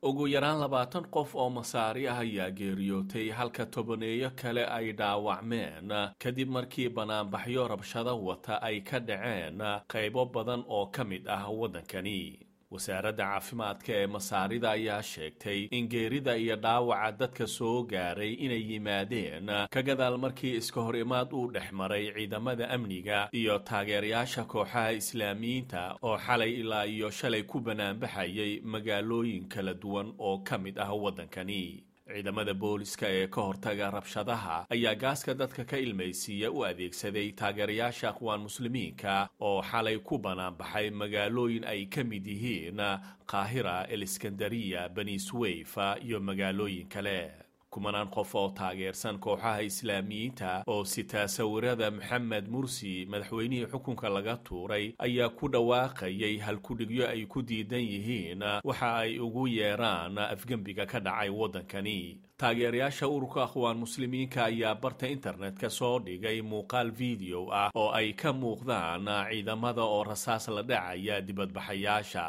ugu yaraan labaatan qof oo masaari ah ayaa geeriyootay halka tobaneeyo kale ay dhaawacmeen kadib markii banaanbaxyo rabshado wata ay ka dhaceen qaybo badan oo ka mid ah waddankani wasaaradda caafimaadka ee masaarida ayaa sheegtay in geerida iyo dhaawaca dadka soo gaaray inay yimaadeen ka gadaal markii iska hor imaad uu dhex maray ciidamada amniga iyo taageerayaasha kooxaha islaamiyiinta oo xalay ilaa iyo shalay ku banaanbaxayay magaalooyin kala duwan oo ka mid ah waddankani ciidamada booliska ee ka hortaga rabshadaha ayaa gaaska dadka ka ilmaysiiya u adeegsaday taageerayaasha aqwaan muslimiinka oo xalay ku banaanbaxay magaalooyin ay ka mid yihiin qaahira eliskandariya bani sweyfa iyo magaalooyin kale kumanaan qof oo taageersan kooxaha islaamiyiinta oo sitaa sawirada maxamed mursi madaxweynihii xukunka laga tuuray ayaa ku dhawaaqayay halkudhigyo ay ku diidan yihiin waxa ay ugu yeeraan afgembiga ka dhacay waddankani taageerayaasha ururka akhwaan muslimiinka ayaa barta internetka soo dhigay muuqaal video ah oo ay ka muuqdaan ciidamada oo rasaas la dhacaya dibadbaxayaasha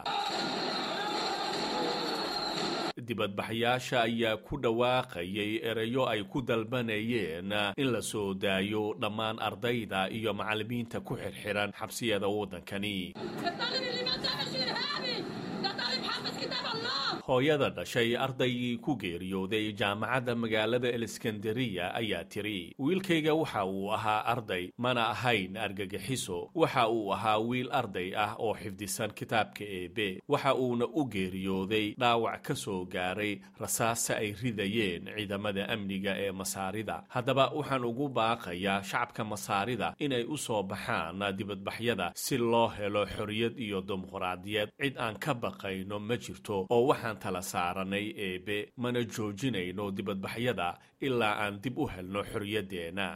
dibadbaxyaasha ayaa ku dhawaaqayay erayo ay ku dalbanayeen in la soo daayo dhammaan ardayda iyo macallimiinta ku xirxiran xabsiyada waddankani hooyada dhashay ardaygii ku geeriyooday jaamacadda magaalada eliskandariya ayaa tiri wiilkayga waxa uu ahaa arday mana ahayn argagixiso waxa uu ahaa wiil arday ah oo xifdisan kitaabka eebe waxa uuna u geeriyooday dhaawac ka soo gaaray rasaasta ay ridayeen ciidamada amniga ee masaarida haddaba waxaan ugu baaqayaa shacabka masaarida inay u soo baxaan dibadbaxyada si loo helo xorriyad iyo dimuqraadiyad cid aan ka baqayno ma jirto oo waxaan tala saaranay eebe mana joojinayno dibadbaxyada ilaa aan dib u helno xorriyaddeenna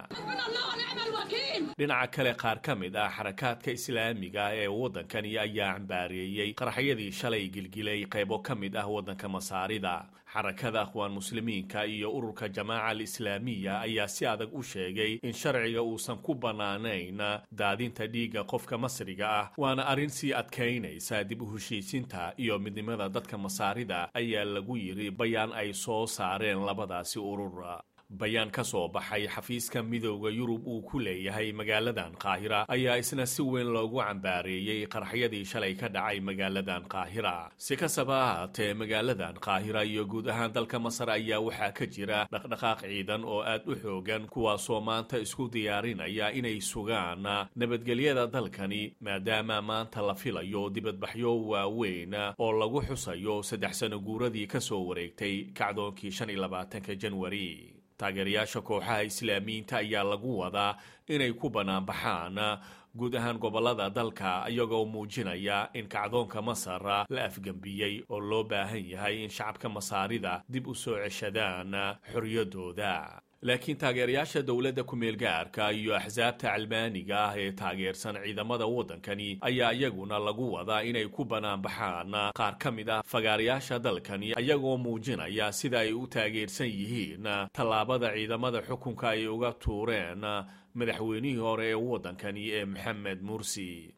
dhinaca kale qaar ka mid ah xarakaadka islaamiga ee waddankani ayaa cambaareeyey qaraxyadii shalay gilgilay qaybo ka mid ah waddanka masaarida xarakada akhwaan muslimiinka iyo ururka jamaaca alislaamiya ayaa si adag u sheegay in sharciga uusan ku bannaanayn daadinta dhiigga qofka masriga ah waana arrin sii adkaynaysa dib u heshiisinta iyo midnimada dadka masaarida ayaa lagu yidhi bayaan ay soo saareen labadaasi urur bayaan ka soo baxay xafiiska midooda yurub uu ku leeyahay magaaladan qaahira ayaa isna si weyn loogu cambaareeyey qaraxyadii shalay ka dhacay magaaladan qaahira si kastaba ahaatee magaaladan qaahira iyo guud ahaan dalka masar ayaa waxaa ka jira dhaqdhaqaaq ciidan oo aad u xoogan kuwaasoo maanta isku diyaarinaya inay sugaan nabadgelyada dalkani maadaama maanta la filayo dibadbaxyo waaweyn oo lagu xusayo saddex sano guuradii ka soo wareegtay kacdoonkii shan iyo labaatanka janwari taageerayaasha kooxaha islaamiyiinta ayaa lagu wadaa inay ku banaanbaxaan guud ahaan gobollada dalka iyagoo muujinaya in kacdoonka masar la afgembiyey oo loo baahan yahay in shacabka masaarida dib u soo ceshadaan xorriyaddooda laakiin taageerayaasha dowladda ku-meel gaarka iyo axsaabta calmaaniga ah ee taageersan ciidamada waddankani ayaa iyaguna lagu wadaa inay ku banaanbaxaan qaar ka mid ah fagaarayaasha dalkani iyagoo muujinaya sida ay u taageersan yihiin tallaabada ciidamada xukunka ay uga tuureen madaxweynihii hore ee waddankani ee maxamed mursi